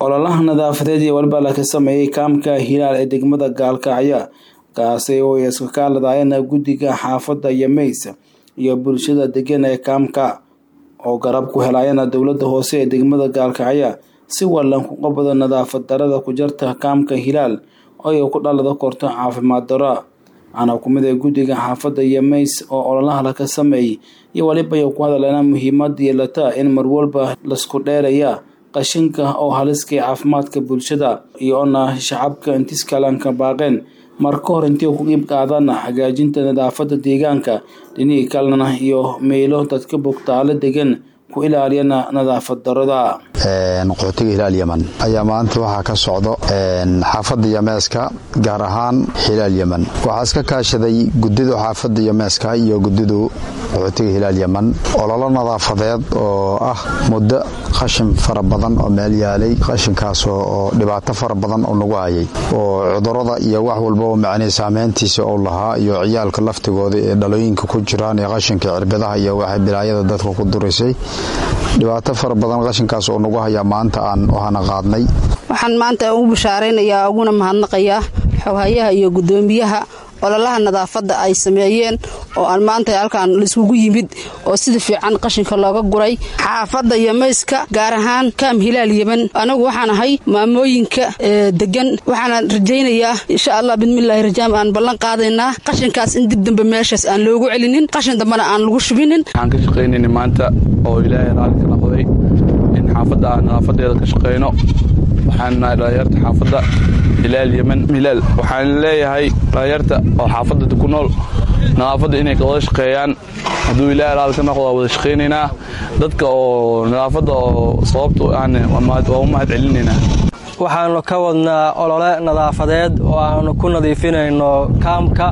ololaha nadaafadeed iyo waliba laka sameeyey kaamka hilaal ee degmada gaalkacyo kaasi oo ay iska kaaladaayeen guddiga xaafadda yameys iyo bulshada degan ee kaamka oo garab ku helaayana dowladda hoose ee degmada gaalkacyo si wallan ku qabada nadaafad darada ku jarta kaamka hilaal oo ay ku dhalada korto caafimaad daro ana kumid ee guddiga xaafadda yameys oo ololaha laka sameeyey iyo waliba ay ku hadaleena muhiimad yeelata in marwalba lasku dheeraya qashinka oo haliskay caafimaadka bulshada iyoona shacabka intiskalanka baaqeen mar ka hor intii ku qiib qaadana hagaajinta nadaafadda deegaanka dhinihii kalena iyo meelo dadka bogtaalo degan ku ilaaliyana nadaafad darada qaxootiga hilaal yeman ayaa maanta waxaa ka socdo xaafadda yameeska gaar ahaan hilaal yeman waxaa iska kaashaday gudidu xaafadda yameeska iyo gudidu qaxootiga hilaal yeman ololo nadaafadeed oo ah muddo qashin fara badan oo meel yaalay qashinkaas oo dhibaato fara badan oo nagu hayay oo cudurada iyo wax walba oo macnii saameyntiisa uu lahaa iyo ciyaalka laftigooda ee dhalooyinka ku jiraan ee qashinka cirbidaha iyo waxay bilaayada dadka ku durisay dhibaato fara badan qashinkaas oo nagu hayaa maanta aan waxaana qaadnay waxaan maanta ugu bashaaraynayaa uguna mahadnaqayaa xoghayaha iyo guddoomiyaha ololaha nadaafadda ay sameeyeen oo aan maanta halkaan laiskugu yimid oo sida fiican qashinka looga guray xaafadda yamayska gaar ahaan kaam hilaal yeman anagu waxaan ahay maamooyinka degan waxaana rajaynayaa insha allah bidmillaahi rajaam aan ballan qaadaynaa qashinkaas in dib dambe meeshaas aan loogu celinin qashin dambena aan lagu shubinin waxaan ka shaqaynayna maanta oo ilaahay raalli ka noqday in xaafadda aan nadaafadeeda ka shaqayno waxaan nahay dhalinyarta xaafadda hilaal yeman hilaal waxaan leeyahay dhalinyarta oo xaafadda ku nool nadaafadda inay ka wada shaqeeyaan hadduu ilaahay raalli ka noqdo waa wada shaqaynaynaa dadka oo nadaafadda oo sababta aan waa u mahad celinaynaa waxaannu ka wadnaa olole nadaafadeed oo aannu ku nadiifinayno kaamka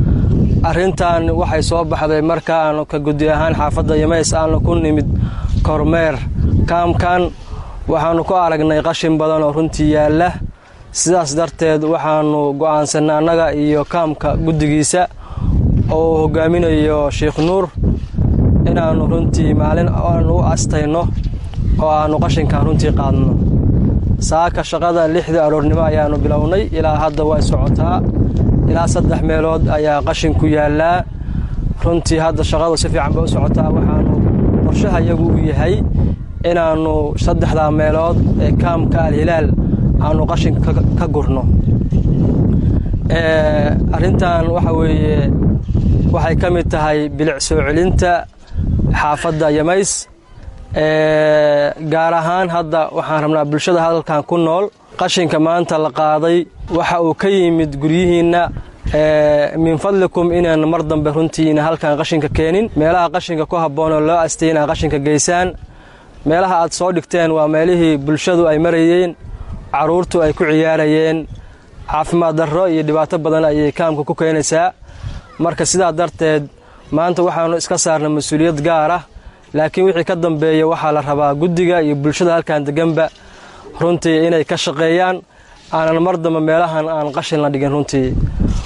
arrintan waxay soo baxday markaannu ka guddi ahaan xaafadda yamays aannu ku nimid kormeer kaamkan waxaannu ku aragnay qashin badan oo runtii yaalla sidaas darteed waxaannu go'aansannay annaga iyo kaamka guddigiisa oo uu hogaaminayo sheikh nuur inaannu runtii maalin aannu u astayno oo aannu qashinkan runtii qaadno saaka shaqada lixdii aroornimo ayaannu bilownay ilaa hadda way socotaa ilaa saddex meelood ayaa qashin ku yaallaa runtii hadda shaqadu si fiican bay u socotaa waxaannu qorshaha iyagu u yahay inaannu saddexdaa meelood ee kaamka alhilaal aannu qashin ka gurno arrintan waxa weeye waxay ka mid tahay bilic soo celinta xaafadda yamays gaar ahaan hadda waxaan rabnaa bulshada hadalkan ku nool qashinka maanta la qaaday waxa uu ka yimid guryihiinna min fadlikum inaan mar dambe runtiina halkan qashinka keenin meelaha qashinka ku habboonoo loo astay inaad qashinka geysaan meelaha aad soo dhigteen waa meelihii bulshadu ay marayeen carruurtu ay ku ciyaarayeen caafimaad darro iyo dhibaato badan ayay kaamka ku keenaysaa marka sidaa darteed maanta waxaannu iska saarnay mas-uuliyad gaar ah laakiin wixii ka dambeeya waxaa la rabaa guddiga iyo bulshada halkan deganba runtii inay ka shaqeeyaan aanan mar dambe meelahan aan qashin la dhigin runtii